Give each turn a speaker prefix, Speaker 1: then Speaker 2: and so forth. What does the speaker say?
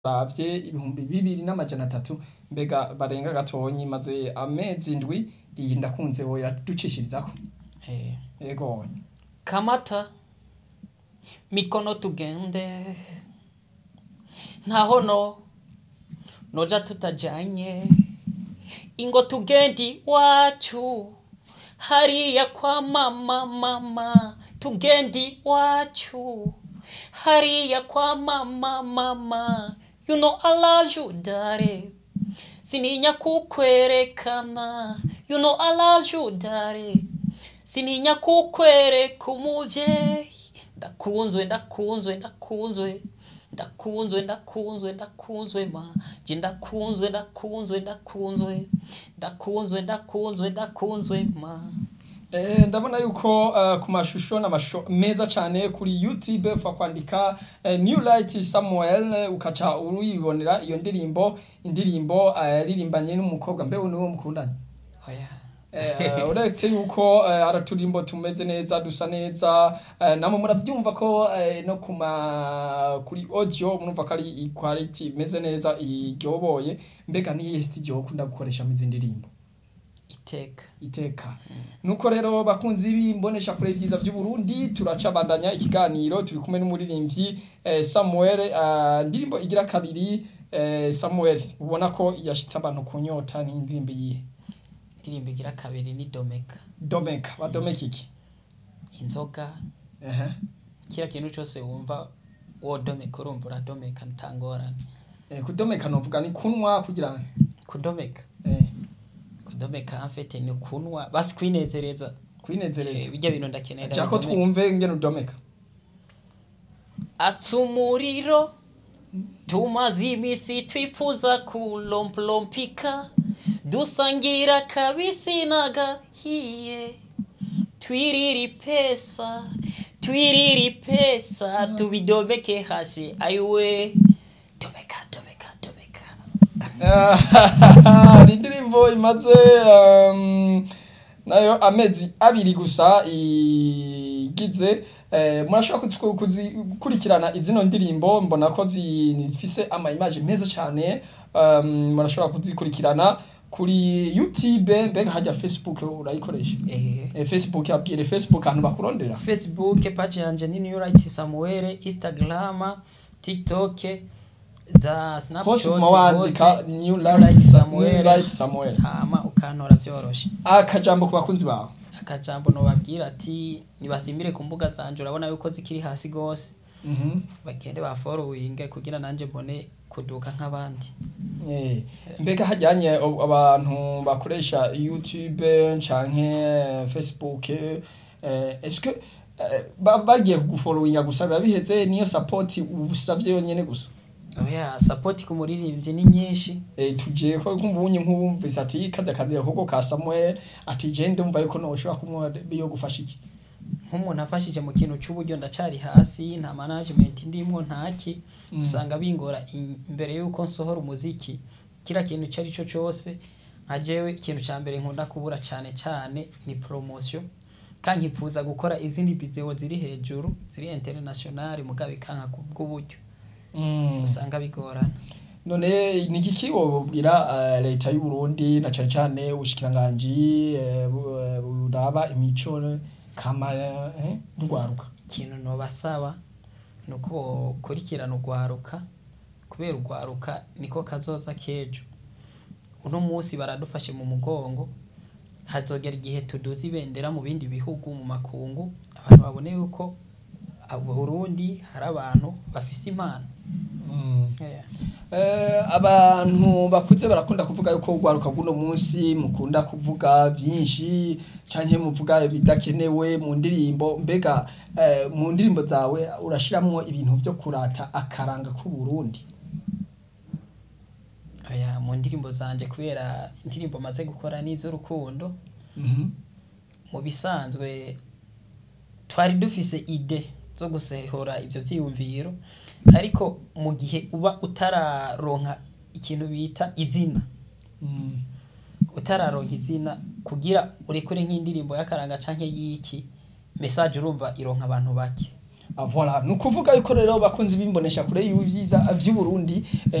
Speaker 1: baravye ibihumbi bibiri n'amajana atatu mbega barenga gatonyi maze amezi indwi iyi ndakunze woya ducishirizako
Speaker 2: Eh,
Speaker 1: yego
Speaker 2: kamata mikono tugende ntaho no noja tutajanye ingo tugendi wacu hariya kwa mama mama tugendi wacu hariya kwa mama mama you know I love you dare sininya kukwerekana you know I love you dare sininya kukwereka umuvyeyi ndakunzwe ndakunzwe ndakunzwe ndakunzwe ndakunzwe ndakunzwe ma je ndakunzwe ndakunzwe ndakunzwe ndakunzwe ndakunzwe ndakunzwe ma
Speaker 1: Eh, ndabona yuko uh, ku mashusho n'amashusho meza cane kuri youtube fa kwandika uh, new light samuel eh, ukaca uruyibonera iyo ndirimbo indirimbo uh, yaririmbanye n'umukobwa mbewe niwo mukundanye
Speaker 2: oya
Speaker 1: Eh, uretse yuko eh, hari uturimbo tumeze neza dusa neza eh, namwe muravyumva ko eh, no kuma kuri audio murumva ko ari quality imeze neza iryoboye mbega niyihe studio ukunda gukoresha mu ndirimbo
Speaker 2: iteka
Speaker 1: iteka nuko rero bakunzi b'imbonesha kure vyiza vy'u Burundi turacabandanya ikiganiro turi kumwe n'umuririmbyi eh, Samuel eh, ndirimbo igira kabiri eh, Samuel ubona ko yashitse abantu kunyota ni indirimbo yihe
Speaker 2: indirimbo igira kabiri ni domeka
Speaker 1: Domeka wa Domeka iki
Speaker 2: inzoga
Speaker 1: ehe
Speaker 2: kila kintu cose wumva wodomeka urumva uradomeka ntangorane
Speaker 1: eh, kudomeka novuga ni kunwa kugira ngo
Speaker 2: kudomeka
Speaker 1: eh,
Speaker 2: kudomeka amfete ni kunwa basi kwinezereza
Speaker 1: kwinezereza
Speaker 2: Eh, bijya bintu ndakenera
Speaker 1: Chako
Speaker 2: bidomeka.
Speaker 1: twumve ngene udomeka
Speaker 2: atsa umuriro tumaze imisi twifuza kulomplompika dusangira kabisi n'agahiye twirira pesa twirira pesa tubidomeke hasi ayiwe domeka domeka domeka
Speaker 1: ni indirimbo imaze um, nayo amezi abiri gusa igize eh, murashobora kuzi- kuzi- gukurikirana izino ndirimbo mbona ko zi- zifise ama image meza cyane um, murashobora kuzikurikirana kuri youtube mbega hajya facebook urayikoresha
Speaker 2: eh.
Speaker 1: eh, facebook abwire facebook ahantu bakurondera
Speaker 2: facebook page yanje ni new right samuel instagram tiktok za
Speaker 1: hose
Speaker 2: snapchat
Speaker 1: uguma wandika
Speaker 2: hose,
Speaker 1: new
Speaker 2: Light
Speaker 1: light Sa-
Speaker 2: Samuel.
Speaker 1: new light samuel
Speaker 2: hama ukantora vyoroshe
Speaker 1: akajambo ku bakunzi bawe
Speaker 2: akajambo nobabwira ati nibasimbire ku mbuga zanje urabona yuko zikiri hasi gose
Speaker 1: Mhm.
Speaker 2: bagende baforowinge kugira nanje mbone kuduka nk'abandi
Speaker 1: Eh, mbega hajyanye ab- abantu bakoresha youtube canke facebook eh, eske eh, ba- bagiye kuguforowinga gusa biba biheze niyo support usavye yonyene gusa
Speaker 2: oya sapoti ku muririmbyi ni nyinshi
Speaker 1: eh, tuje ko kumbunye nk'ubumvise ati kaza kazi ahubwo ka Samuel ati je ndumva yuko noshobora kumwa biyo gufasha iki
Speaker 2: nk'umuntu afashije mu kintu cy'uburyo ndacari hasi nta management ndimwo ntaki
Speaker 1: Mm.
Speaker 2: usanga bingora in- imbere yuko nsohora umuziki kira kintu icyo ari cyo cyose nka jewe ikintu cya mbere nkunda kubura cyane cyane ni promotion kandi nkifuza gukora izindi video ziri hejuru ziri international mugabe kanka kubw'uburyo
Speaker 1: Mm.
Speaker 2: usanga bigorana
Speaker 1: none ni iki kibobwira uh, leta y'u Burundi na cyane cyane ubushikiranganji eh, bu- eh, buraba imico kama eh, ndwaruka
Speaker 2: ikintu nobasaba ni uko bokurikirana urwaruka kubera urwaruka niko kazoza k'ejo uno munsi baradufashe mu mugongo hazogera igihe tuduza ibendera mu bindi bihugu mu makungu abantu babone yuko abo Burundi hari abantu bafise impano Yeah.
Speaker 1: Eh, abantu bakuze barakunda kuvuga yuko urwaruka bw'uno munsi mukunda kuvuga byinshi canke muvuga bidakenewe mu ndirimbo mbega eh, mu ndirimbo zawe urashiramwo ibintu vyo kurata akaranga k'u Burundi
Speaker 2: Oya, mu ndirimbo zanje kubera indirimbo maze gukora n'iz'urukundo mu bisanzwe twari dufise ide zo gusehora ivyo vyiyumviro ariko mu gihe uba utararonka ikintu bita izina
Speaker 1: Mm.
Speaker 2: utararonka izina kugira urekure nk'indirimbo y'akaranga canke y'iki message urumva ironka abantu bake
Speaker 1: Ah, voilà ni ukuvuga yuko rero bakunzi bimbonesha kure y'ibyiza vy'u Burundi eh,